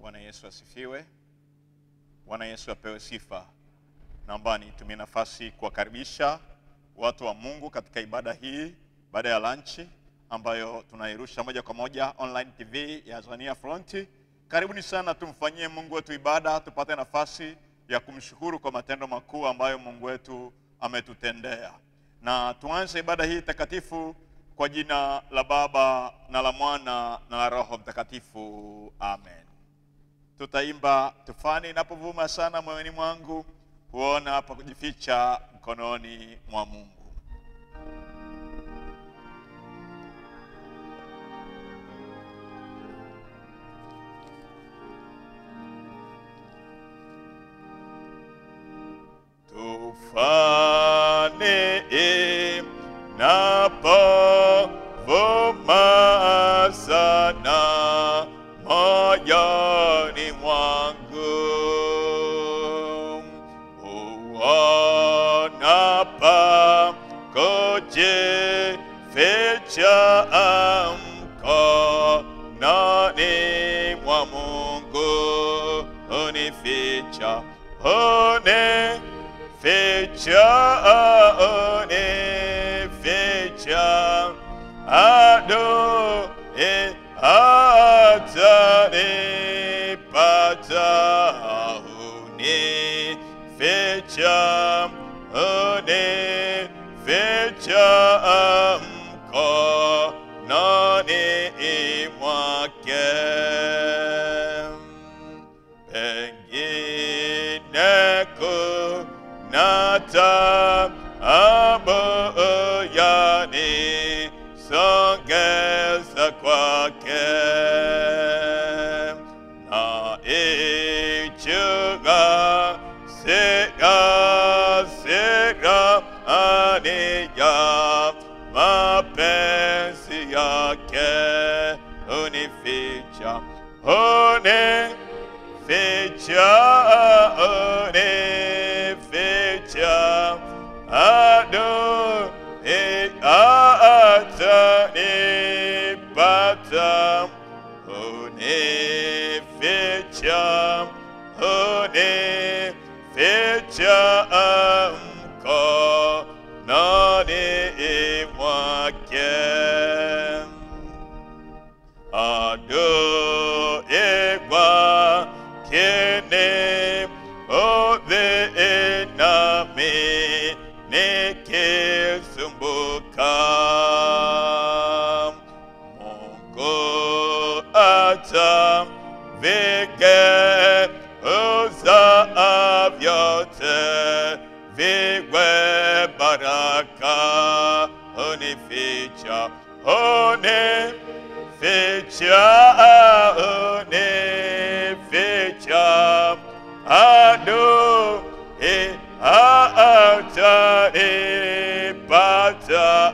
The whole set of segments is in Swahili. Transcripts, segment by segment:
Bwana Yesu asifiwe. Bwana Yesu apewe sifa. Naomba nitumie nafasi kuwakaribisha watu wa Mungu katika ibada hii, ibada ya lanchi ambayo tunairusha moja kwa moja online TV ya Azania Front. Karibuni sana, tumfanyie Mungu wetu ibada, tupate nafasi ya kumshukuru kwa matendo makuu ambayo Mungu wetu ametutendea, na tuanze ibada hii takatifu kwa jina la Baba na la Mwana na la Roho Mtakatifu, amen. Tutaimba tufani inapovuma sana moyoni mwangu, huona pa kujificha mkononi mwa Mungu. Tufani inapovuma sana moyoni mwangu, huona pa kujificha mkononi mwa Mungu, unificha unificha unificha adui atanipata unificha unificha mkononi mwake pengine kuna taabu yanisongeza kwake na ichuga sira sira aniya mapenzi yake unificha unificha unificha adui atanipata unificha unificha mkononi mwake adui kwakini udhi nami nikisumbuka Mungu atavigeuza vyote viwe baraka unificha unificha unificha adui atanipata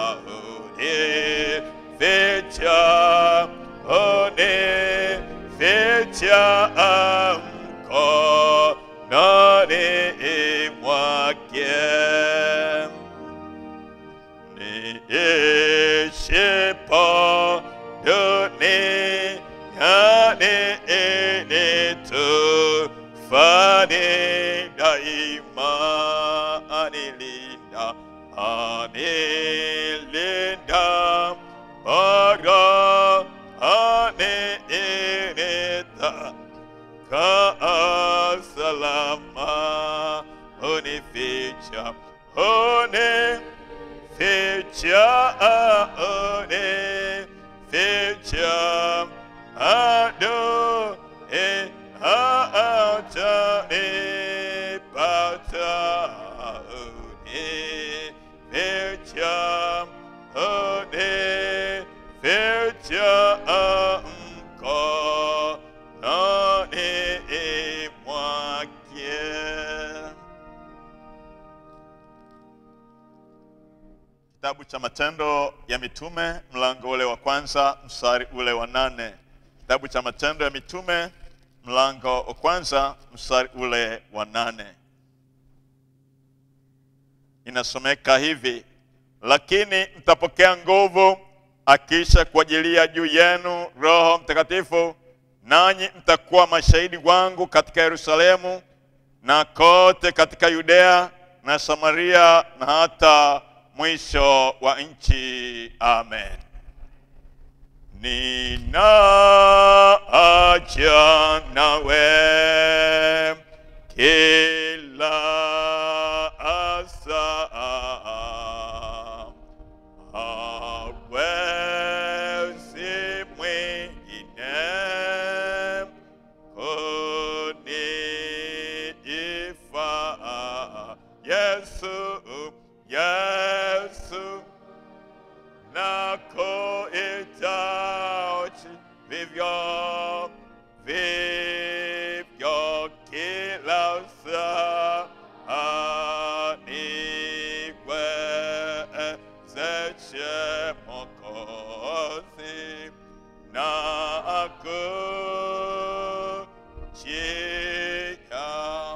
unificha unificha mkononi mwake niishipo duniani nitufani daima anilinda anilinda bara aniinita kaa salama unificha unificha unificha adui atanipata unificha unificha mkononi mwake. Kitabu cha Matendo ya Mitume mlango ule wa kwanza mstari ule wa nane. Kitabu cha Matendo ya Mitume mlango wa kwanza mstari ule wa nane inasomeka hivi: lakini mtapokea nguvu akiisha kuajilia juu yenu Roho Mtakatifu, nanyi mtakuwa mashahidi wangu katika Yerusalemu na kote katika Yudea na Samaria na hata mwisho wa nchi. Amen. Ninaacha nawe kila asa hawezi mwingine kunifaa. Yesu, Yesu nakuhitaji vivyo vivyo kila saa niwezeshe Mwokozi na kujia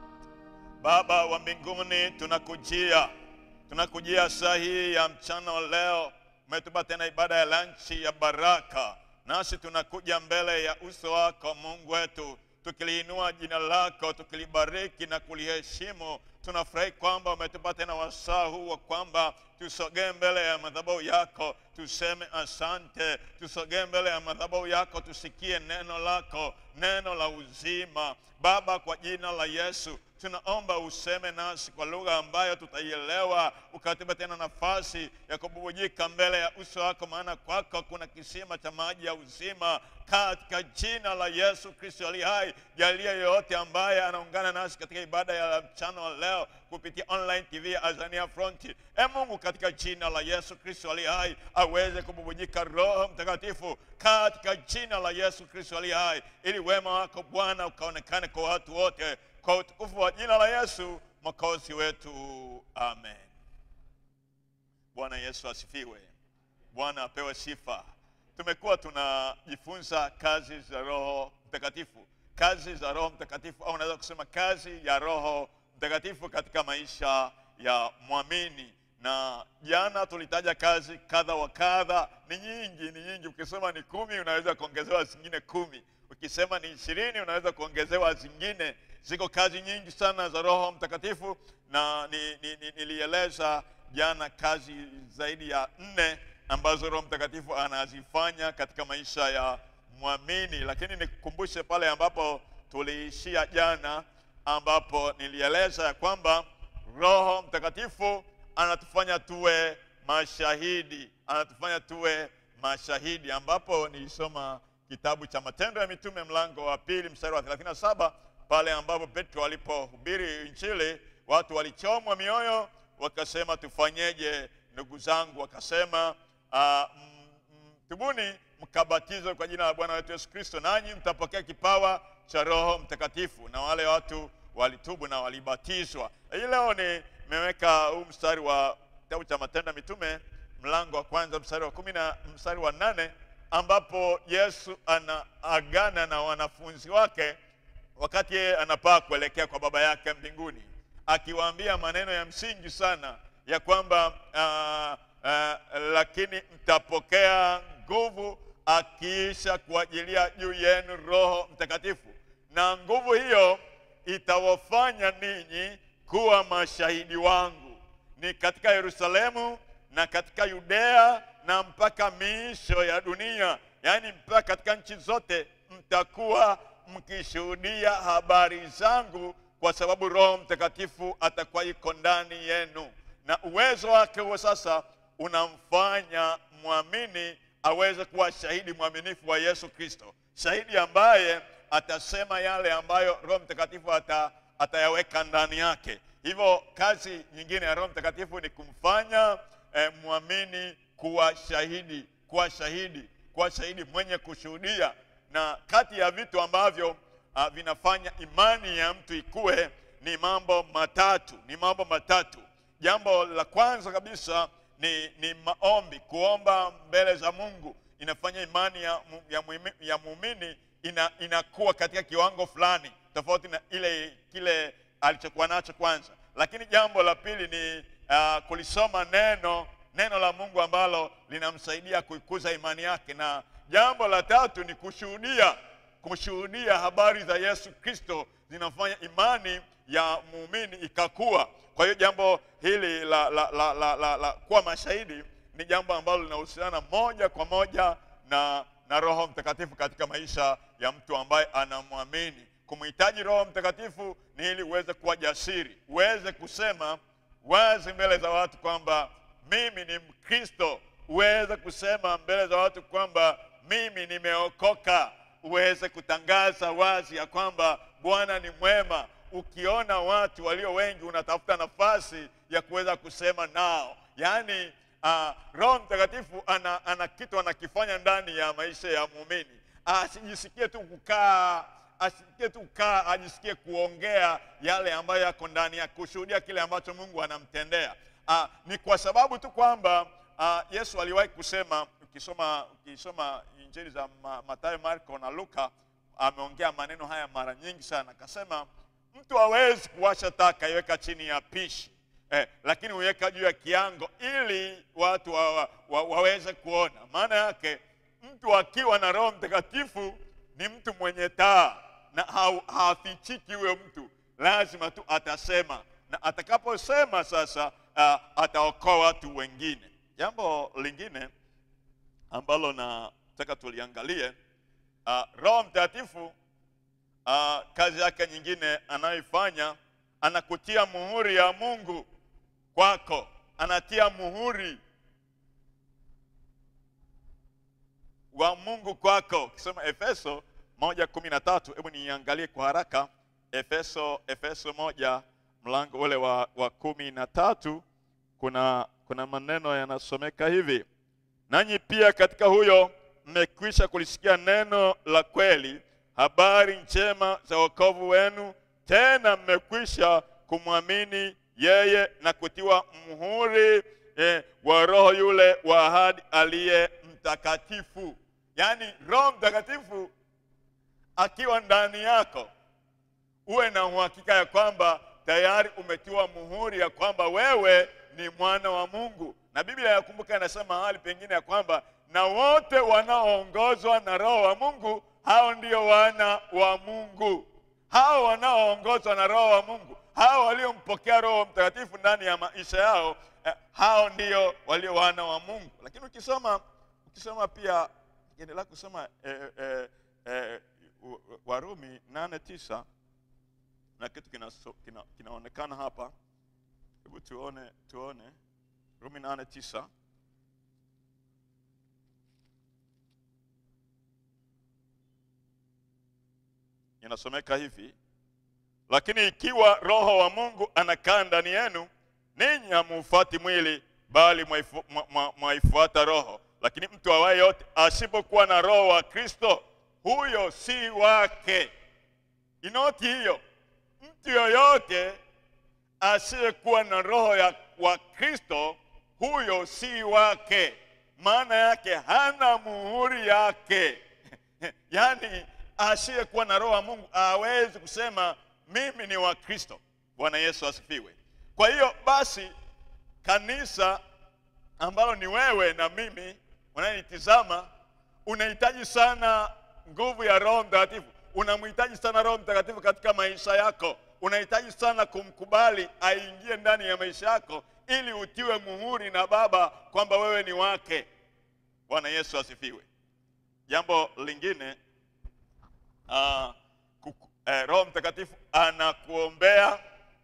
Baba wa mbinguni, tunakujia tunakujia saa hii ya mchana wa leo. Umetupa tena ibada ya lanchi ya baraka, nasi tunakuja mbele ya uso wako Mungu wetu, tukiliinua jina lako, tukilibariki na kuliheshimu. Tunafurahi kwamba umetupa tena wasaa huu wa kwamba tusogee mbele ya madhabahu yako, tuseme asante. Tusogee mbele ya madhabahu yako, tusikie neno lako, neno la uzima. Baba, kwa jina la Yesu tunaomba useme nasi kwa lugha ambayo tutaielewa, ukatupa tena nafasi ya kububujika mbele ya uso wako, maana kwako kuna kisima cha maji ya uzima. Katika jina la Yesu Kristo aliye hai, jalia yoyote ambaye anaungana nasi katika ibada ya mchana wa leo kupitia online TV ya Azania Front, e Mungu, katika jina la Yesu Kristo aliye hai, aweze kububujika Roho Mtakatifu katika jina la Yesu Kristo aliye hai, ili wema wako Bwana ukaonekane kwa watu wote kwa utukufu wa jina la Yesu mwokozi wetu, amen. Bwana Yesu asifiwe. Bwana apewe sifa. Tumekuwa tunajifunza kazi za Roho Mtakatifu, kazi za Roho Mtakatifu, au unaweza kusema kazi ya Roho Mtakatifu katika maisha ya mwamini. Na jana tulitaja kazi kadha wa kadha, ni nyingi, ni nyingi. Ukisema ni kumi, unaweza kuongezewa zingine kumi. Ukisema ni ishirini, unaweza kuongezewa zingine. Ziko kazi nyingi sana za Roho Mtakatifu, na ni, ni, ni, nilieleza jana kazi zaidi ya nne ambazo Roho Mtakatifu anazifanya katika maisha ya mwamini, lakini nikukumbushe pale ambapo tuliishia jana, ambapo nilieleza ya kwamba Roho Mtakatifu anatufanya tuwe mashahidi, anatufanya tuwe mashahidi, ambapo nilisoma kitabu cha Matendo ya Mitume mlango wa pili mstari wa 37 pale ambapo Petro alipohubiri Injili, watu walichomwa mioyo, wakasema tufanyeje ndugu zangu? Wakasema uh, tubuni mkabatizwe kwa jina la Bwana wetu Yesu Kristo, nanyi mtapokea kipawa cha Roho Mtakatifu. Na wale watu walitubu na walibatizwa. Hii leo nimeweka huu mstari wa kitabu cha Matendo ya Mitume mlango wa kwanza mstari wa kumi na mstari wa nane ambapo Yesu anaagana na wanafunzi wake wakati yeye anapaa kuelekea kwa Baba yake mbinguni, akiwaambia maneno ya msingi sana ya kwamba uh, uh, lakini mtapokea nguvu akiisha kuajilia juu yenu Roho Mtakatifu, na nguvu hiyo itawafanya ninyi kuwa mashahidi wangu ni katika Yerusalemu na katika Yudea na mpaka miisho ya dunia, yaani mpaka katika nchi zote mtakuwa mkishuhudia habari zangu, kwa sababu Roho Mtakatifu atakuwa iko ndani yenu, na uwezo wake huo sasa unamfanya mwamini aweze kuwa shahidi mwaminifu wa Yesu Kristo, shahidi ambaye atasema yale ambayo Roho Mtakatifu ata, atayaweka ndani yake. Hivyo kazi nyingine ya Roho Mtakatifu ni kumfanya eh, mwamini kuwa shahidi, kuwa shahidi, kuwa shahidi mwenye kushuhudia. Na kati ya vitu ambavyo uh, vinafanya imani ya mtu ikue ni mambo matatu, ni mambo matatu. Jambo la kwanza kabisa ni, ni maombi, kuomba mbele za Mungu inafanya imani ya, mu- ya, muimi- ya muumini ina, inakuwa katika kiwango fulani tofauti na ile kile alichokuwa nacho kwanza. Lakini jambo la pili ni uh, kulisoma neno neno la Mungu ambalo linamsaidia kuikuza imani yake, na jambo la tatu ni kushuhudia kushuhudia habari za Yesu Kristo zinafanya imani ya muumini ikakua. Kwa hiyo jambo hili la, la, la, la, la, la kuwa mashahidi ni jambo ambalo linahusiana moja kwa moja na, na Roho Mtakatifu katika maisha ya mtu ambaye anamwamini. Kumhitaji Roho Mtakatifu ni ili uweze kuwa jasiri, uweze kusema wazi mbele za watu kwamba mimi ni Mkristo, uweze kusema mbele za watu kwamba mimi nimeokoka, uweze kutangaza wazi ya kwamba Bwana ni mwema. Ukiona watu walio wengi, unatafuta nafasi ya kuweza kusema nao, yaani uh, Roho Mtakatifu ana, ana kitu anakifanya ndani ya maisha ya muumini. Asijisikie tu kukaa asisikie tu kukaa, ajisikie kuongea yale ambayo yako ndani ya kushuhudia kile ambacho Mungu anamtendea. Uh, ni kwa sababu tu kwamba uh, Yesu aliwahi kusema, ukisoma ukisoma injili za Ma, Mathayo, Marko na Luka, ameongea maneno haya mara nyingi sana, akasema mtu hawezi kuwasha taa akaiweka chini ya pishi eh, lakini huiweka juu ya kiango ili watu wa, wa, wa, waweze kuona. Maana yake mtu akiwa na Roho Mtakatifu ni mtu mwenye taa na hafichiki huyo mtu, lazima tu atasema, na atakaposema sasa, uh, ataokoa watu wengine. Jambo lingine ambalo nataka tuliangalie, uh, Roho Mtakatifu uh, kazi yake nyingine anayoifanya, anakutia muhuri ya Mungu kwako, anatia muhuri wa Mungu kwako. Ukisoma Efeso moja kumi na tatu, hebu niangalie kwa haraka Efeso Efeso moja mlango ule wa, wa kumi na tatu kuna, kuna maneno yanasomeka hivi: nanyi pia katika huyo mmekwisha kulisikia neno la kweli, habari njema za wokovu wenu, tena mmekwisha kumwamini yeye na kutiwa muhuri eh, wa Roho yule wa ahadi aliye mtakatifu. Yaani Roho Mtakatifu akiwa ndani yako, uwe na uhakika ya kwamba tayari umetiwa muhuri ya kwamba wewe ni mwana wa Mungu. Na Biblia yakumbuka, inasema mahali pengine ya kwamba na wote wanaoongozwa na Roho wa Mungu hao ndio wana wa Mungu. Hao wanaoongozwa na Roho wa Mungu, hao waliompokea Roho Mtakatifu ndani ya maisha yao, eh, hao ndio walio wana wa Mungu. Lakini ukisoma ukisoma pia endelea kusoma eh, eh, eh, Warumi nane tisa na kitu kinaonekana kina, kinaonekana hapa. Hebu tuone tuone Rumi nane tisa inasomeka hivi: lakini ikiwa Roho wa Mungu anakaa ndani yenu, ninyi hamufuati mwili, bali mwaifuata Roho. Lakini mtu awaye yote asipokuwa na Roho wa Kristo, huyo si wake. Inoti hiyo, mtu yoyote asiyekuwa na roho ya wa Kristo, huyo si wake. Maana yake hana muhuri yake. Yaani asiyekuwa na roho wa Mungu hawezi kusema mimi ni wa Kristo. Bwana Yesu asifiwe. Kwa hiyo basi, kanisa ambalo ni wewe na mimi unayenitizama, unahitaji sana nguvu ya Roho Mtakatifu. Unamhitaji sana Roho Mtakatifu katika maisha yako. Unahitaji sana kumkubali aingie ndani ya maisha yako, ili utiwe muhuri na Baba kwamba wewe ni wake. Bwana Yesu asifiwe. Jambo lingine uh, kuku, eh, Roho Mtakatifu anakuombea.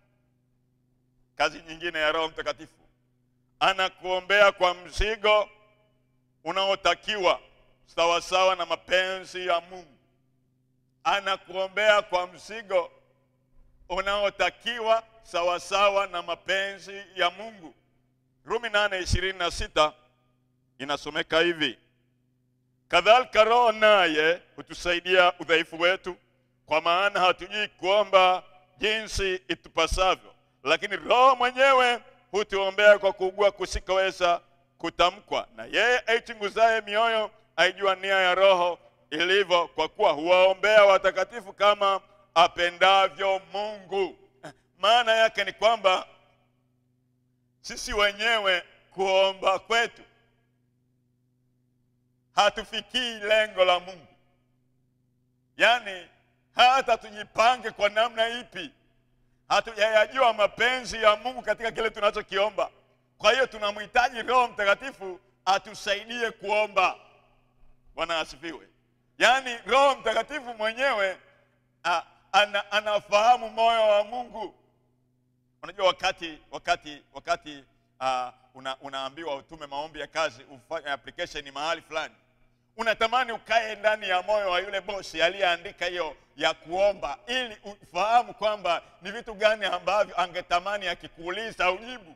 Kazi nyingine ya Roho Mtakatifu, anakuombea kwa mzigo unaotakiwa sawasawa na mapenzi ya Mungu. Anakuombea kwa mzigo unaotakiwa sawasawa na mapenzi ya Mungu. Rumi nane ishirini na sita inasomeka hivi: kadhalika Roho naye hutusaidia udhaifu wetu, kwa maana hatujui kuomba jinsi itupasavyo, lakini Roho mwenyewe hutuombea kwa kuugua kusikoweza kutamkwa, na yeye aichunguzaye mioyo aijua nia ya Roho ilivyo, kwa kuwa huwaombea watakatifu kama apendavyo Mungu. Maana yake ni kwamba sisi wenyewe kuomba kwetu hatufikii lengo la Mungu. yaani hata tujipange kwa namna ipi hatujayajua mapenzi ya mungu katika kile tunachokiomba kwa hiyo tunamhitaji roho mtakatifu atusaidie kuomba bwana asifiwe yaani roho mtakatifu mwenyewe a, ana, anafahamu moyo wa mungu unajua wakati wakati wakati uh, una, unaambiwa utume maombi ya kazi ufanye application mahali fulani unatamani ukae ndani ya moyo wa yule bosi aliyeandika hiyo ya kuomba ili ufahamu kwamba ni vitu gani ambavyo angetamani akikuuliza ujibu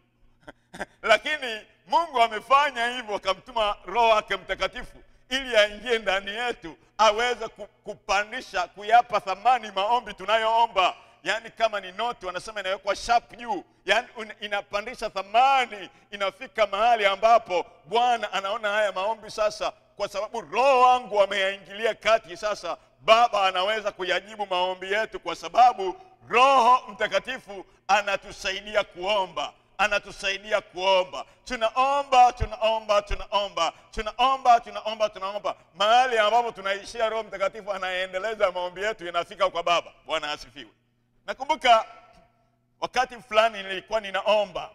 lakini mungu amefanya hivyo akamtuma roho wake mtakatifu ili aingie ndani yetu aweze ku- kupandisha kuyapa thamani maombi tunayoomba yaani kama ni noti wanasema inawekwa sharp juu yaani un- inapandisha thamani inafika mahali ambapo bwana anaona haya maombi sasa kwa sababu roho wangu ameyaingilia kati sasa baba anaweza kuyajibu maombi yetu kwa sababu roho mtakatifu anatusaidia kuomba anatusaidia kuomba tunaomba tunaomba tunaomba tunaomba tunaomba tunaomba mahali ambapo tunaishia roho mtakatifu anaendeleza maombi yetu inafika kwa baba bwana asifiwe nakumbuka wakati fulani nilikuwa ninaomba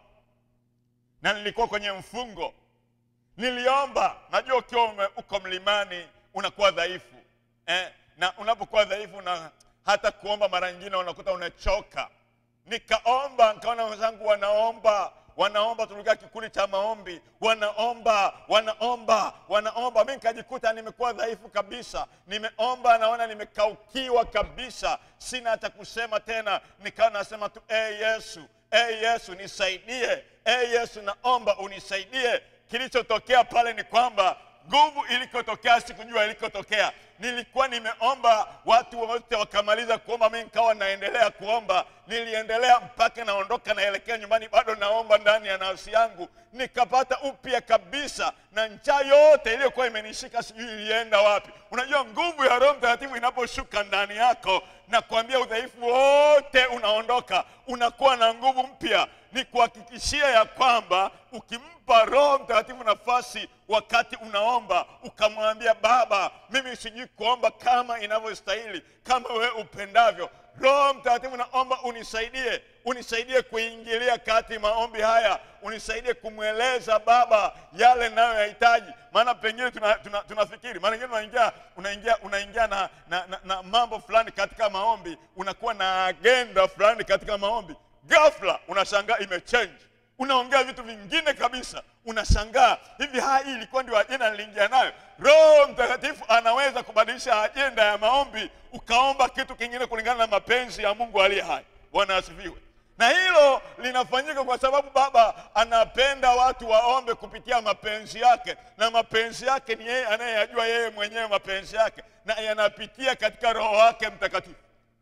na nilikuwa kwenye mfungo niliomba najua ukiwa ume- uko mlimani unakuwa dhaifu eh, na unapokuwa dhaifu na hata kuomba mara nyingine unakuta unachoka nikaomba nikaona wenzangu wanaomba wanaomba tulikaa kikundi cha maombi wanaomba wanaomba wanaomba mi nikajikuta nimekuwa dhaifu kabisa nimeomba naona nimekaukiwa kabisa sina hata kusema tena nikawa nasema tu e hey yesu e hey yesu nisaidie e hey yesu naomba unisaidie kilichotokea pale ni kwamba nguvu ilikotokea sikujua ilikotokea nilikuwa nimeomba watu wote wakamaliza kuomba mi nikawa naendelea kuomba niliendelea mpaka naondoka naelekea nyumbani bado naomba ndani ya nafsi yangu nikapata upya kabisa na njaa yote iliyokuwa imenishika sijui ilienda wapi unajua nguvu ya roho mtakatifu inaposhuka ndani yako na kuambia udhaifu wote unaondoka unakuwa na nguvu mpya ni kuhakikishia ya kwamba ukimpa roho mtakatifu nafasi wakati unaomba ukamwambia baba mimi sijui kuomba kama inavyostahili kama wewe upendavyo roho mtakatifu naomba unisaidie unisaidie kuingilia kati maombi haya unisaidie kumweleza baba yale nayoyahitaji maana pengine tunafikiri tuna, tuna, tuna maana ingine unaingia unaingia unaingia na, na, na, na mambo fulani katika maombi unakuwa na agenda fulani katika maombi ghafla unashangaa imechange unaongea vitu vingine kabisa unashangaa hivi haya hii ilikuwa ndio ajenda niliingia nayo roho mtakatifu anaweza kubadilisha ajenda ya maombi ukaomba kitu kingine kulingana na mapenzi ya mungu aliye hai bwana asifiwe na hilo linafanyika kwa sababu baba anapenda watu waombe kupitia mapenzi yake na mapenzi yake ni yeye anayeyajua yeye mwenyewe mapenzi yake na yanapitia katika roho wake mtakatifu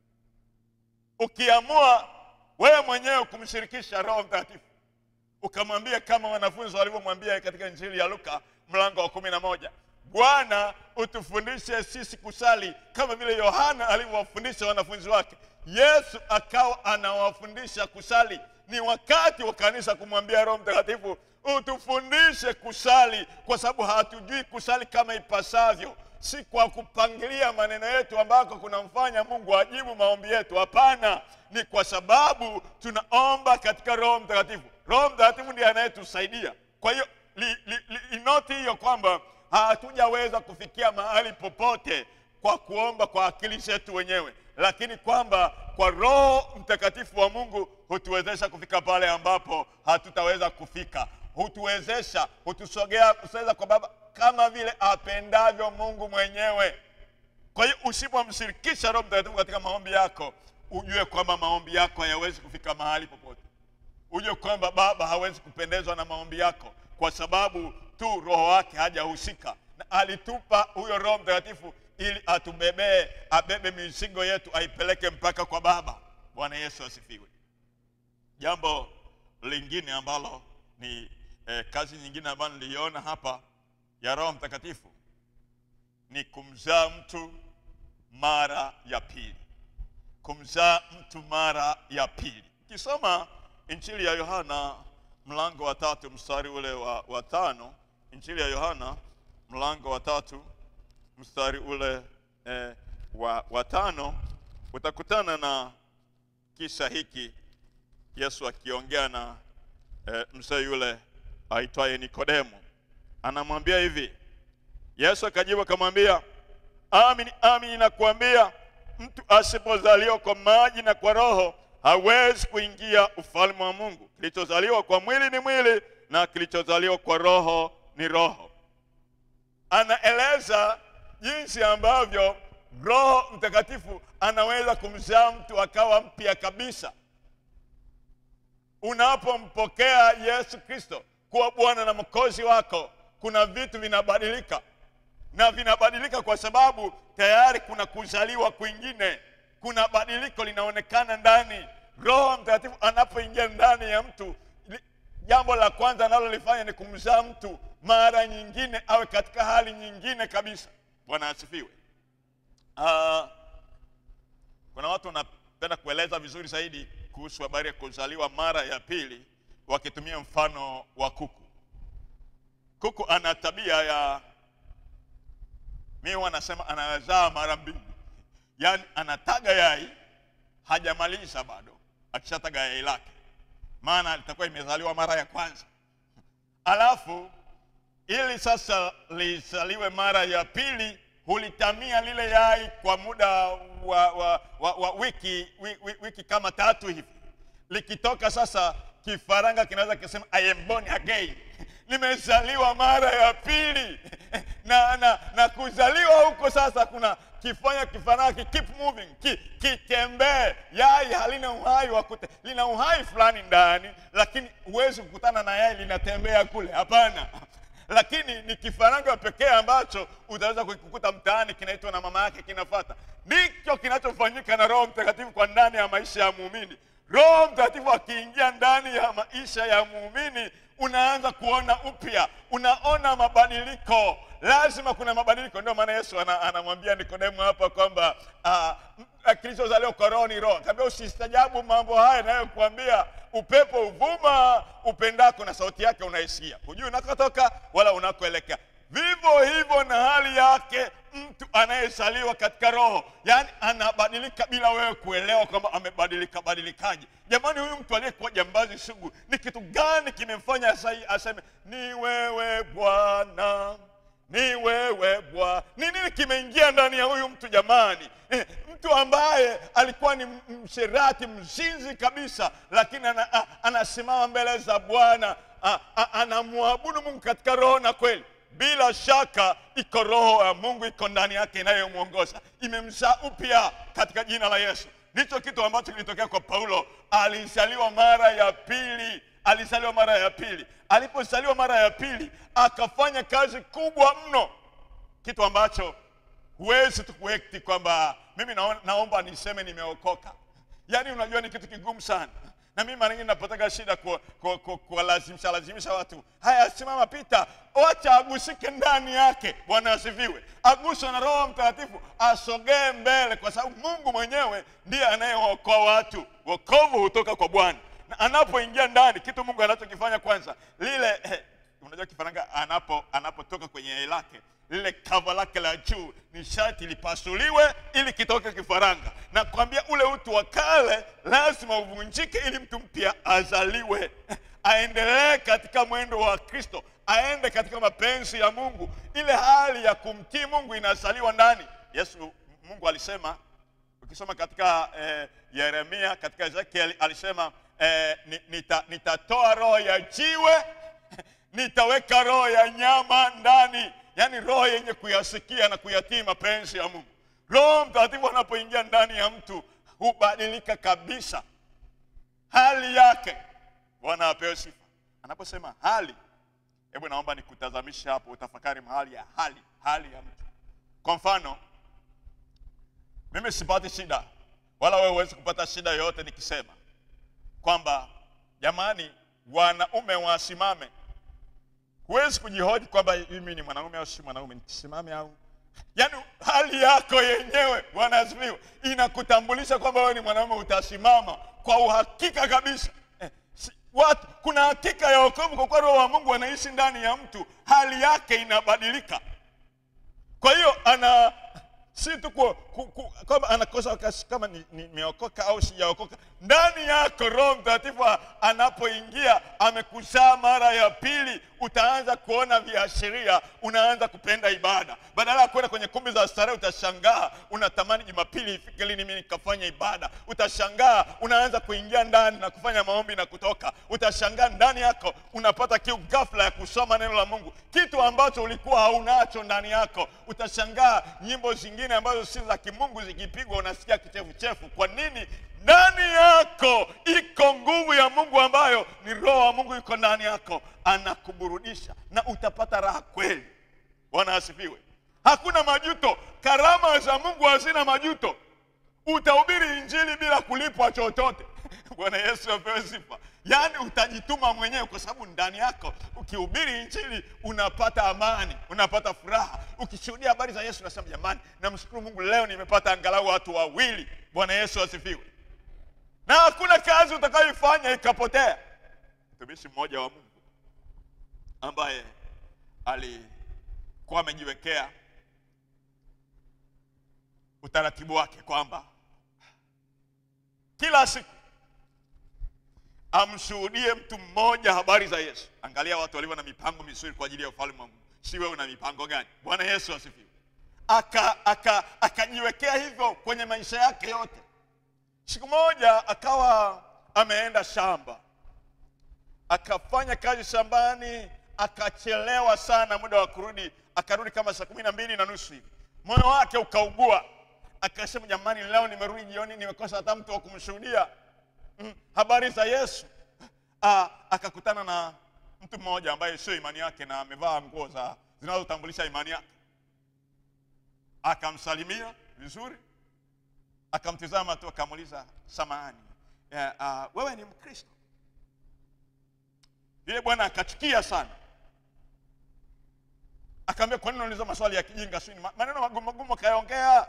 ukiamua wewe mwenyewe kumshirikisha roho mtakatifu ukamwambia kama wanafunzi walivyomwambia katika injili ya luka mlango wa kumi na moja bwana utufundishe sisi kusali kama vile yohana alivyowafundisha wanafunzi wake yesu akawa anawafundisha kusali ni wakati wa kanisa kumwambia roho mtakatifu utufundishe kusali kwa sababu hatujui kusali kama ipasavyo si kwa kupangilia maneno yetu ambako kunamfanya mungu ajibu maombi yetu hapana ni kwa sababu tunaomba katika roho mtakatifu roho mtakatifu ndiye anayetusaidia kwa hiyo li, li, li, inoti hiyo kwamba hatujaweza kufikia mahali popote kwa kuomba kwa akili zetu wenyewe lakini kwamba kwa roho mtakatifu wa mungu hutuwezesha kufika pale ambapo hatutaweza kufika hutuwezesha hutusogea kusogeza kwa baba kama vile apendavyo mungu mwenyewe kwa hiyo usipomshirikisha roho mtakatifu katika maombi yako ujue kwamba maombi yako hayawezi kufika mahali popote ujue kwamba baba hawezi kupendezwa na maombi yako kwa sababu tu roho wake hajahusika na alitupa huyo roho mtakatifu ili atubebee abebe mizigo yetu aipeleke mpaka kwa baba bwana yesu asifiwe jambo lingine ambalo ni eh, kazi nyingine ambayo niliiona hapa ya roho mtakatifu ni kumzaa mtu mara ya pili kumzaa mtu mara ya pili ukisoma injili ya yohana mlango wa tatu mstari ule wa, wa tano injili ya yohana mlango wa tatu mstari ule eh, wa, wa tano utakutana na kisa hiki Yesu akiongea na eh, mzee yule aitwaye Nikodemo, anamwambia hivi. Yesu akajibu akamwambia, amini amini nakuambia, mtu asipozaliwa kwa maji na kwa Roho hawezi kuingia ufalme wa Mungu. Kilichozaliwa kwa mwili ni mwili na kilichozaliwa kwa Roho ni roho. Anaeleza jinsi ambavyo Roho Mtakatifu anaweza kumzaa mtu akawa mpya kabisa. Unapompokea Yesu Kristo kuwa Bwana na Mwokozi wako, kuna vitu vinabadilika, na vinabadilika kwa sababu tayari kuna kuzaliwa kwingine, kuna badiliko linaonekana ndani. Roho Mtakatifu anapoingia ndani ya mtu, li- jambo la kwanza analolifanya ni kumzaa mtu mara nyingine awe katika hali nyingine kabisa. Bwana asifiwe. Ah, kuna watu wanapenda kueleza vizuri zaidi kuhusu habari ya kuzaliwa mara ya pili wakitumia mfano wa kuku. Kuku ana tabia ya mimi wanasema anazaa mara mbili, yaani anataga yai hajamaliza bado, akishataga yai lake, maana litakuwa imezaliwa mara ya kwanza, alafu ili sasa lizaliwe mara ya pili hulitamia lile yai kwa muda wa, wa, wa, wa wiki, wiki, wiki kama tatu hivi. Likitoka sasa, kifaranga kinaweza kisema I am born again, nimezaliwa mara ya pili na, na, na kuzaliwa huko sasa kuna kifanya kifaranga ki keep moving ki, kitembee. Yai halina uhai wa kute, lina uhai fulani ndani, lakini huwezi kukutana na yai linatembea kule, hapana lakini ni kifaranga pekee ambacho utaweza kukikuta mtaani kinaitwa na mama yake kinafata. Ndicho kinachofanyika na Roho Mtakatifu kwa ndani ya maisha ya muumini. Roho Mtakatifu akiingia ndani ya maisha ya muumini, unaanza kuona upya, unaona mabadiliko. Lazima kuna mabadiliko. Ndio maana Yesu ana- anamwambia Nikodemo hapa kwamba ah, m- kilichozaliwa kwa roho ni roho. Akaambia usistajabu mambo haya nayokuambia, upepo uvuma upendako na sauti yake unaisikia, hujui unakotoka wala unakoelekea. Vivyo hivyo na hali yake mtu anayezaliwa katika roho, yaani anabadilika bila wewe kuelewa kwamba amebadilika badilikaje. Jamani, huyu mtu aliyekuwa jambazi sugu, ni kitu gani kimemfanya sai aseme ni wewe Bwana ni wewe Bwana. Ni nini kimeingia ndani ya huyu mtu jamani? Eh, mtu ambaye alikuwa ni m- msherati mzinzi kabisa, lakini ana, a, anasimama mbele za Bwana a- a- anamwabudu Mungu katika roho na kweli. Bila shaka iko roho ya Mungu iko ndani yake inayomwongoza, imemzaa upya katika jina la Yesu. Ndicho kitu ambacho kilitokea kwa Paulo. Alizaliwa mara ya pili, alizaliwa mara ya pili. Alipozaliwa mara ya pili, akafanya kazi kubwa mno, kitu ambacho huwezi tu kuekti kwamba mimi naona, naomba niseme nimeokoka. Yaani unajua ni kitu kigumu sana, na mimi mara nyingi napotaka shida kuwalazimisha ku, ku, kuwalazimisha- lazimisha watu, haya, simama, pita, wacha agusike ndani yake. Bwana asifiwe, aguswe na Roho Mtakatifu, asogee mbele, kwa sababu Mungu mwenyewe ndiye anayeokoa watu. Wokovu hutoka kwa Bwana, na anapoingia ndani, kitu Mungu anachokifanya kwanza, lile eh, unajua kifaranga anapo anapotoka kwenye yai lake lile kava lake la juu ni sharti lipasuliwe ili kitoke kifaranga na kwambia ule utu wa kale lazima uvunjike ili mtu mpya azaliwe aendelee katika mwendo wa kristo aende katika mapenzi ya mungu ile hali ya kumtii mungu inazaliwa ndani yesu mungu alisema ukisoma katika eh, yeremia katika ezekiel alisema eh, ni- nita, nitatoa roho ya jiwe nitaweka roho ya nyama ndani yaani roho yenye kuyasikia na kuyatii mapenzi ya mungu roho mtakatifu anapoingia ndani ya mtu hubadilika kabisa hali yake bwana apewe sifa anaposema hali hebu naomba nikutazamisha hapo utafakari mahali ya hali hali ya mtu kwa mfano mimi sipati shida wala wewe huwezi kupata shida yoyote nikisema kwamba jamani wanaume wasimame huwezi kujihoji kwamba mimi ni mwanaume au si mwanaume nisimame au yaani hali yako yenyewe bwana asifiwe inakutambulisha kwamba wewe ni mwanaume utasimama kwa uhakika kabisa eh, si, watu kuna hakika ya wokovu kwa kuwa roho wa mungu anaishi ndani ya mtu hali yake inabadilika kwa hiyo ana si tu ku- ku- ku- kwamba anakosa wakati kama ni- nimeokoka au sijaokoka. Ndani yako Roho Mtakatifu a- anapoingia amekuzaa mara ya pili, utaanza kuona viashiria, unaanza kupenda ibada. Badala ya kwenda kwenye kumbi za starehe, utashangaa unatamani Jumapili ifike lini mimi nikafanya ibada. Utashangaa unaanza kuingia ndani na kufanya maombi na kutoka. Utashangaa ndani yako unapata kiu ghafla ya kusoma neno la Mungu, kitu ambacho ulikuwa haunacho ndani yako. Utashangaa nyimbo zingine ambazo si za kimungu zikipigwa, unasikia kichefuchefu. Kwa nini? Ndani yako iko nguvu ya Mungu ambayo ni Roho wa Mungu iko ndani yako, anakuburudisha na utapata raha kweli. Bwana asifiwe. Hakuna majuto. Karama za Mungu hazina majuto. Utahubiri injili bila kulipwa chochote. Bwana Yesu apewe sifa. Yaani utajituma mwenyewe, kwa sababu ndani yako ukihubiri injili unapata amani, unapata furaha. Ukishuhudia habari za Yesu unasema jamani, namshukuru Mungu, leo nimepata angalau watu wawili. Bwana Yesu asifiwe. Na hakuna kazi utakayoifanya ikapotea. Mtumishi mmoja wa Mungu ambaye alikuwa amejiwekea utaratibu wake kwamba kila siku amshuhudie mtu mmoja habari za Yesu. Angalia watu walivyo na mipango mizuri kwa ajili ya ufalme wa Mungu. Si wewe una mipango gani? Bwana Yesu asifiwe. Aka aka akajiwekea hivyo kwenye maisha yake yote. Siku moja akawa ameenda shamba, akafanya kazi shambani, akachelewa sana muda wa kurudi, akarudi kama saa kumi na mbili na nusu hivi. Moyo wake ukaugua, akasema jamani, leo nimerudi jioni, nimekosa hata mtu wa kumshuhudia mm, habari za Yesu. Ah, akakutana na mtu mmoja ambaye sio imani yake na amevaa nguo za zinazotambulisha imani yake, akamsalimia vizuri, akamtizama tu, akamuuliza samahani, eh, ah, wewe ni Mkristo? Yule bwana akachukia sana, akaambia kwa nini unauliza maswali ya kijinga? Sio maneno magumu magumu akayaongea.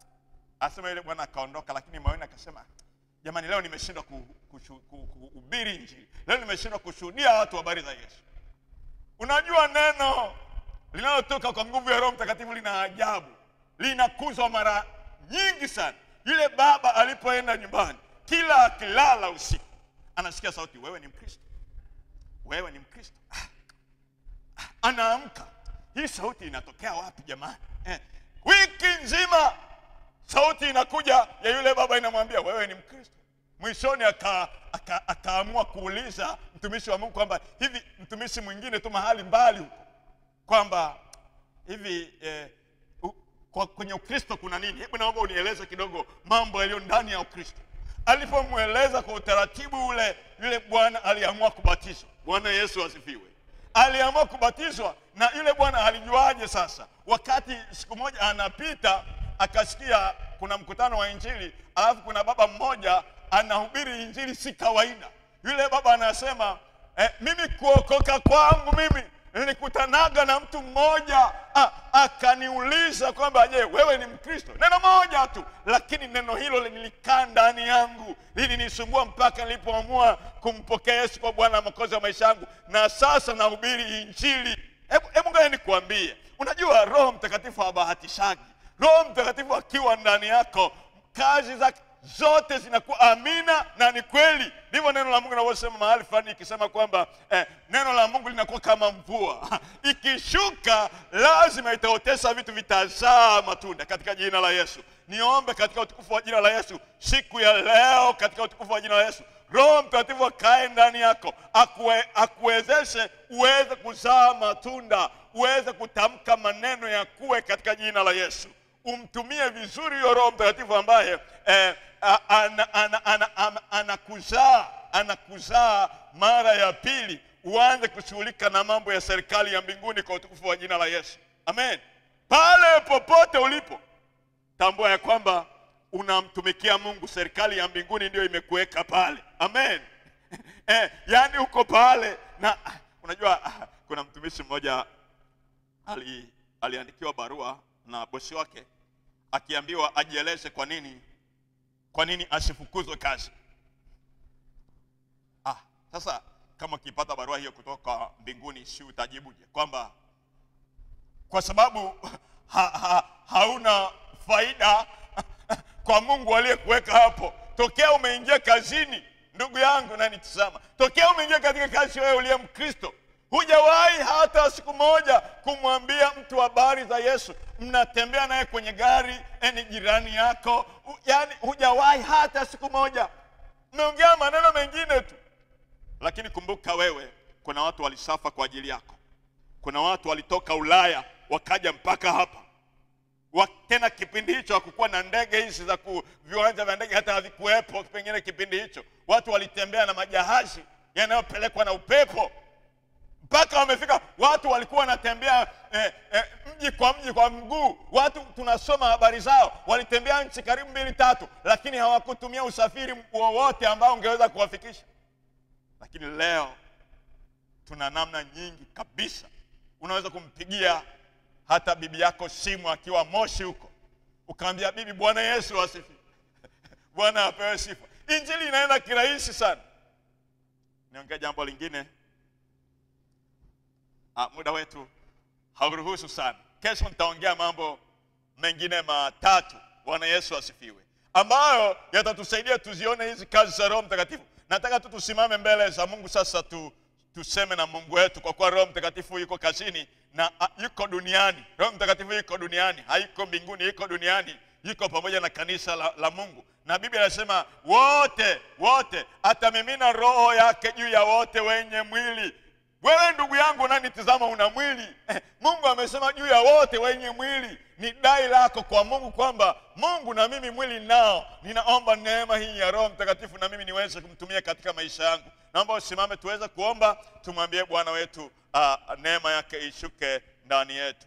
Asema yule bwana akaondoka, lakini moyoni akasema jamani, leo nimeshindwa kuhubiri ku, ku, ku, Injili, leo nimeshindwa kushuhudia watu habari za Yesu. Unajua, neno linalotoka kwa nguvu ya Roho Mtakatifu lina ajabu, linakuzwa mara nyingi sana. Yule baba alipoenda nyumbani, kila akilala usiku anasikia sauti, wewe ni Mkristo, wewe ni Mkristo. Ah, ah, anaamka, hii sauti inatokea wapi jamani? Eh, wiki nzima sauti inakuja ya yule baba inamwambia wewe ni Mkristo. Mwishoni akaamua aka, aka kuuliza mtumishi wa Mungu kwamba hivi mtumishi mwingine tu mahali mbali huko kwamba hivi eh, u, kwa, kwenye Ukristo kuna nini? Hebu naomba unieleze kidogo mambo yaliyo ndani ya Ukristo. Alipomweleza kwa utaratibu ule, yule bwana aliamua kubatizwa. Bwana Yesu asifiwe. Aliamua kubatizwa, na yule bwana alijuaje? Sasa wakati siku moja anapita akasikia kuna mkutano wa Injili, alafu kuna baba mmoja anahubiri Injili si kawaida. Yule baba anasema eh, mimi kuokoka kwangu mimi nilikutanaga na mtu mmoja akaniuliza kwamba je, wewe ni Mkristo? Neno moja tu, lakini neno hilo lilikaa ndani yangu, lilinisumbua mpaka nilipoamua kumpokea Yesu kwa Bwana na Mwokozi wa maisha yangu, na sasa nahubiri Injili. Hebu ngoja nikuambie, unajua Roho Mtakatifu habahatishagi. Roho Mtakatifu akiwa ndani yako, kazi zake zote zinakuwa amina na ni kweli. Ndivyo neno la Mungu linavyosema mahali fulani, ikisema kwamba eh, neno la Mungu linakuwa kama mvua ikishuka, lazima itaotesha vitu, vitazaa matunda katika jina la Yesu. Niombe katika utukufu wa jina la Yesu siku ya leo, katika utukufu wa jina la Yesu, Roho Mtakatifu akae ndani yako, akue, akuwezeshe uweze kuzaa matunda, uweze kutamka maneno ya kuwe katika jina la Yesu. Umtumie vizuri huyo Roho Mtakatifu ambaye eh, anakuzaa anakuzaa mara ya pili, uanze kushughulika na mambo ya serikali ya mbinguni kwa utukufu wa jina la Yesu, amen. Pale popote ulipo, tambua ya kwamba unamtumikia Mungu. Serikali ya mbinguni ndio imekuweka pale, amen. Eh, yaani uko pale na unajua, kuna mtumishi mmoja ali, aliandikiwa barua na bosi wake akiambiwa ajieleze kwa nini kwa nini asifukuzwe kazi. Ah, sasa kama ukipata barua hiyo kutoka mbinguni, si utajibuje kwamba kwa sababu ha, ha, hauna faida kwa Mungu aliyekuweka hapo. Tokea umeingia kazini, ndugu yangu nanitizama, tokea umeingia katika kazi, wewe uliye Mkristo, hujawahi hata siku moja kumwambia mtu habari za Yesu. Mnatembea naye kwenye gari, ni jirani yako, yaani hujawahi hata siku moja. Mmeongea maneno mengine tu, lakini kumbuka wewe, kuna watu walisafa kwa ajili yako. Kuna watu walitoka Ulaya wakaja mpaka hapa wa, tena kipindi hicho hakukuwa na ndege hizi za ku, viwanja vya ndege hata havikuwepo pengine kipindi hicho. Watu walitembea na majahazi yanayopelekwa na upepo mpaka wamefika. Watu walikuwa wanatembea eh, eh, mji kwa mji kwa mguu. Watu tunasoma habari zao, walitembea nchi karibu mbili tatu, lakini hawakutumia usafiri wowote ambao ungeweza kuwafikisha. Lakini leo tuna namna nyingi kabisa, unaweza kumpigia hata bibi yako simu akiwa Moshi huko, ukaambia bibi, Bwana Yesu asifiwe. Bwana apewe sifa. Injili inaenda kirahisi sana. Niongea jambo lingine. Ah, muda wetu hauruhusu sana. Kesho nitaongea mambo mengine matatu, Bwana Yesu asifiwe, ambayo yatatusaidia tuzione hizi kazi za Roho Mtakatifu. Nataka tu tusimame mbele za Mungu sasa tu, tuseme na Mungu wetu, kwa kuwa Roho Mtakatifu yuko kazini na a, yuko duniani. Roho Mtakatifu yuko duniani, haiko mbinguni, yuko duniani, yuko pamoja na kanisa la, la Mungu, na Biblia inasema wote wote atamimina roho yake juu ya wote wenye mwili. Wewe ndugu yangu unanitizama, una mwili Mungu amesema juu ya wote wenye mwili. Ni dai lako kwa Mungu kwamba Mungu, na mimi mwili nao, ninaomba neema hii ya Roho Mtakatifu na mimi niweze kumtumia katika maisha yangu. Naomba usimame tuweze kuomba, tumwambie Bwana wetu uh, neema yake ishuke ndani yetu.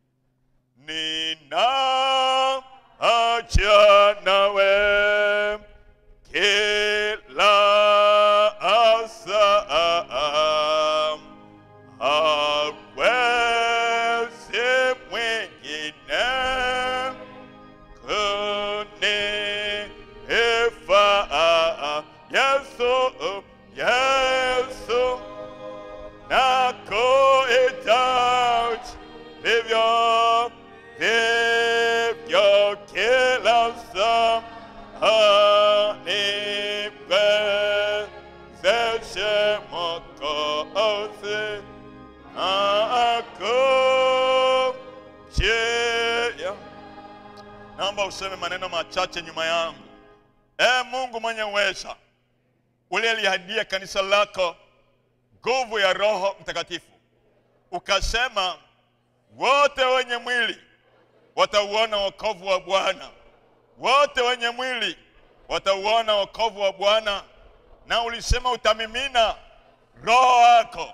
Nina acha nawe kila asa hawezi mwingine kunifaa. Yesu, Yesu nakuhitaji vivyo vivyo kila saa niwezeshe Mwokozi akujia. Naomba useme maneno machache nyuma yangu. E Mungu mwenye uweza, uliyeliahidia kanisa lako nguvu ya Roho Mtakatifu, ukasema wote wenye mwili watauona wokovu wa Bwana, wote wenye mwili watauona wokovu wa Bwana. Na ulisema utamimina roho wako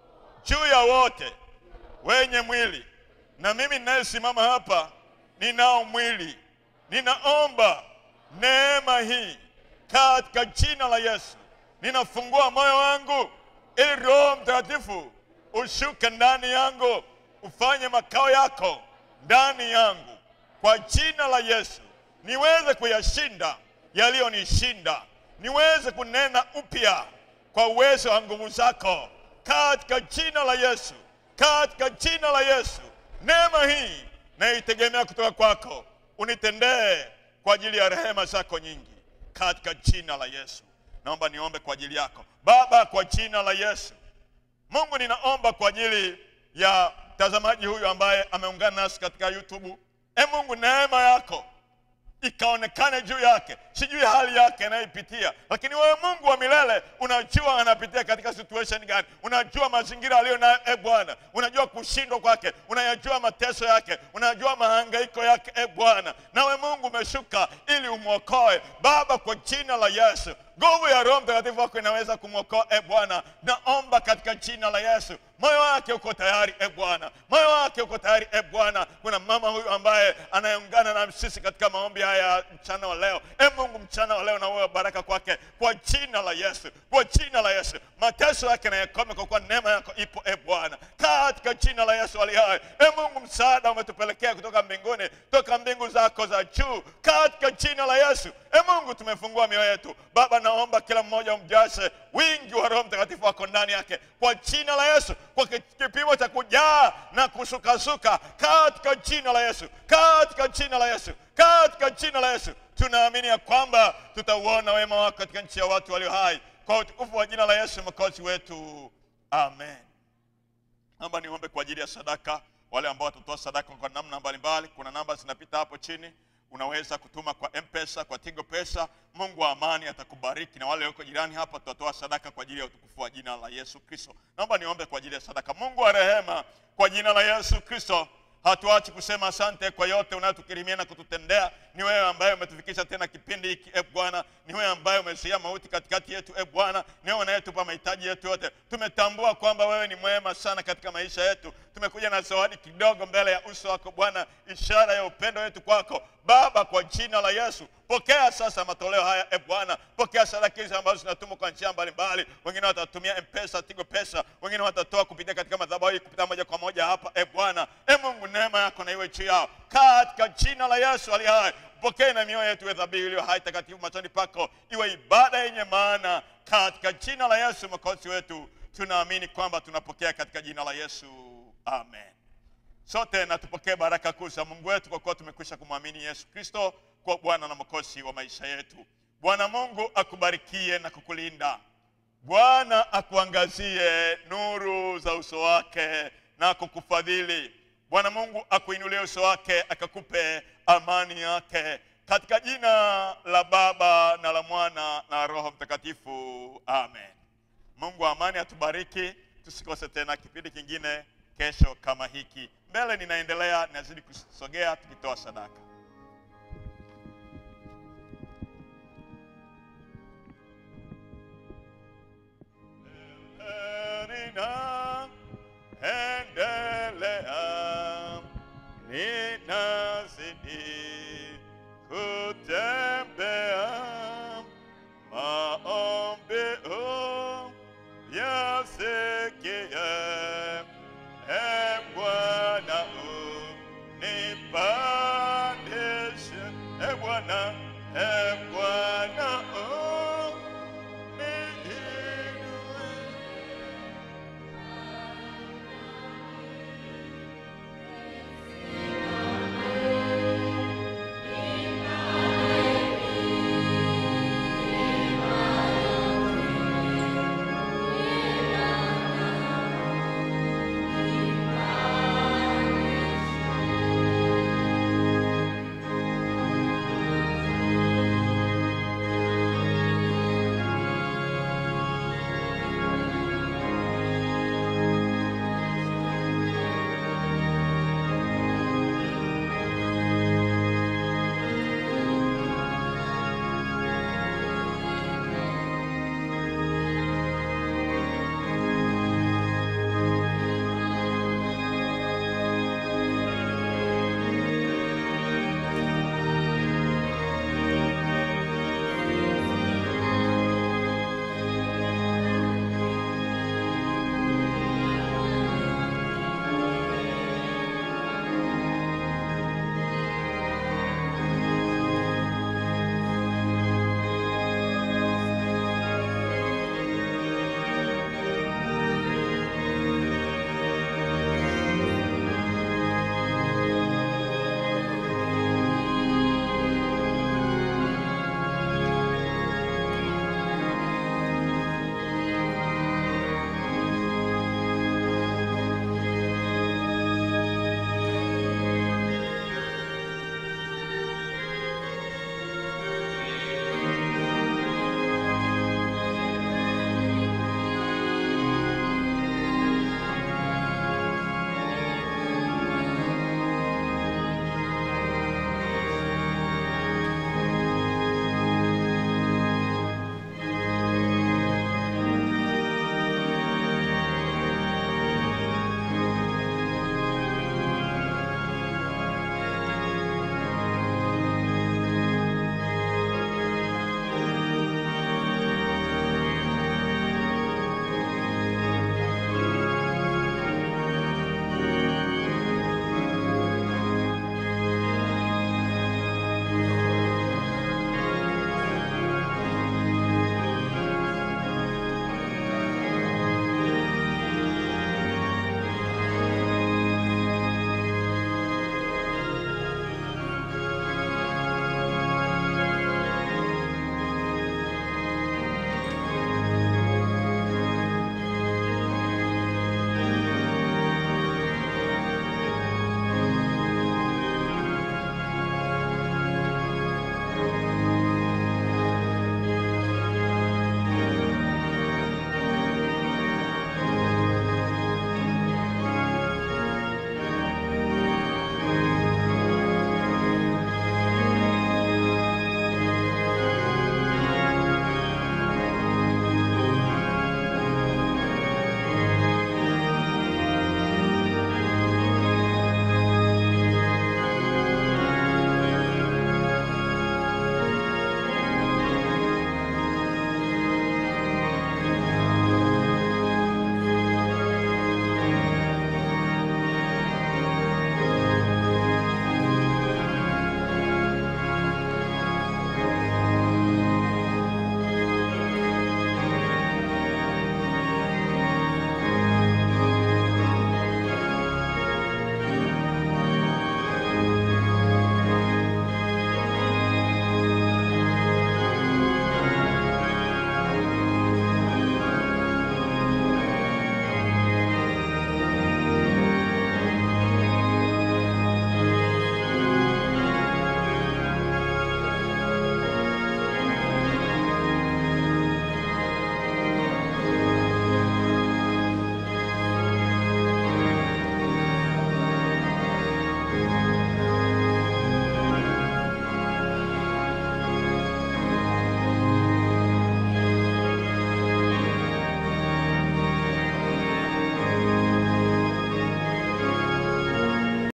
juu ya wote wenye mwili. Na mimi ninayesimama hapa ninao mwili, ninaomba neema hii katika jina la Yesu. Ninafungua moyo wangu ili Roho Mtakatifu ushuke ndani yangu, ufanye makao yako ndani yangu, kwa jina la Yesu, niweze kuyashinda yaliyonishinda, niweze kunena upya kwa uwezo wa nguvu zako, katika jina la Yesu, katika jina la Yesu. Neema hii naitegemea kutoka kwako, unitendee kwa ajili ya rehema zako nyingi, katika jina la Yesu. Naomba niombe kwa ajili yako Baba, kwa jina la Yesu. Mungu, ninaomba kwa ajili ya mtazamaji huyu ambaye ameungana nasi katika YouTube. E Mungu, neema yako ikaonekane juu yake. Sijui hali yake anayoipitia, lakini wewe Mungu wa milele unajua anapitia katika situation gani, unajua mazingira aliyo nayo. E Bwana, unajua kushindwa kwake, unayajua mateso yake, unajua mahangaiko yake. E Bwana, nawe Mungu umeshuka ili umwokoe Baba, kwa jina la Yesu. Nguvu ya Roho Mtakatifu wako inaweza kumwokoa. E Bwana, naomba katika jina la Yesu, moyo wake uko tayari e Bwana, moyo wake uko tayari e Bwana. Kuna mama huyu ambaye anayeungana na sisi katika maombi haya mchana wa leo. E Mungu, mchana wa leo na wewe baraka kwake kwa jina la Yesu, kwa jina la Yesu, mateso yake na yakome, kwa kuwa neema yako ipo e Bwana, katika jina la Yesu ali hai. E Mungu, msaada umetupelekea kutoka mbinguni, toka mbingu zako za juu, katika jina la Yesu. E Mungu, tumefungua mioyo yetu Baba, naomba kila mmoja umjase wingi wa Roho Mtakatifu wako ndani yake kwa jina la Yesu, kwa kipimo cha kujaa na kusukasuka katika jina la Yesu, katika jina la Yesu. katika jina la Yesu. Tunaamini ya kwamba tutauona wema wako katika nchi ya watu walio hai, kwa utukufu wa jina la Yesu mwokozi wetu, amen. Naomba niombe kwa ajili ya sadaka, wale ambao watatoa sadaka kwa namna mbalimbali. Kuna namba zinapita hapo chini, unaweza kutuma kwa M-Pesa, kwa Tigo Pesa. Mungu wa amani atakubariki, na wale walioko jirani hapa, tutatoa sadaka kwa ajili ya utukufu wa jina la Yesu Kristo. Naomba niombe kwa ajili ya sadaka. Mungu wa rehema, kwa jina la Yesu Kristo hatuachi kusema asante kwa yote unayotukirimia na kututendea. Ni wewe ambaye umetufikisha tena kipindi hiki e Bwana, ni wewe ambaye umezuia mauti katikati yetu e Bwana, ni wewe unayetupa mahitaji yetu yote. Tumetambua kwamba wewe ni mwema sana katika maisha yetu. Tumekuja na zawadi kidogo mbele ya uso wako Bwana, ishara ya upendo wetu kwako Baba. Kwa jina la Yesu, pokea sasa matoleo haya e Bwana, pokea sadaka hizi ambazo zinatumwa kwa njia mbalimbali. Wengine watatumia M-Pesa, Tigo Pesa, wengine watatoa kupitia katika madhabahu hii, kupita moja kwa moja hapa e Bwana. E Mungu, neema yako na iwe juu yao katika jina la Yesu aliye hai. Pokee na mioyo yetu iwe dhabihu iliyo hai takatifu machoni pako, iwe ibada yenye maana katika jina la Yesu mwokozi wetu. Tunaamini kwamba tunapokea katika jina la Yesu, amen. Sote na tupokee baraka kuu za Mungu wetu kwa kuwa tumekwisha kumwamini Yesu Kristo kwa Bwana na mwokozi wa maisha yetu. Bwana Mungu akubarikie na kukulinda. Bwana akuangazie nuru za uso wake na kukufadhili. Bwana Mungu akuinulie uso wake akakupe amani yake, katika jina la Baba na la Mwana na Roho Mtakatifu, amen. Mungu wa amani atubariki, tusikose tena kipindi kingine kesho kama hiki. Mbele ninaendelea, ninazidi kusogea tukitoa sadaka. Nina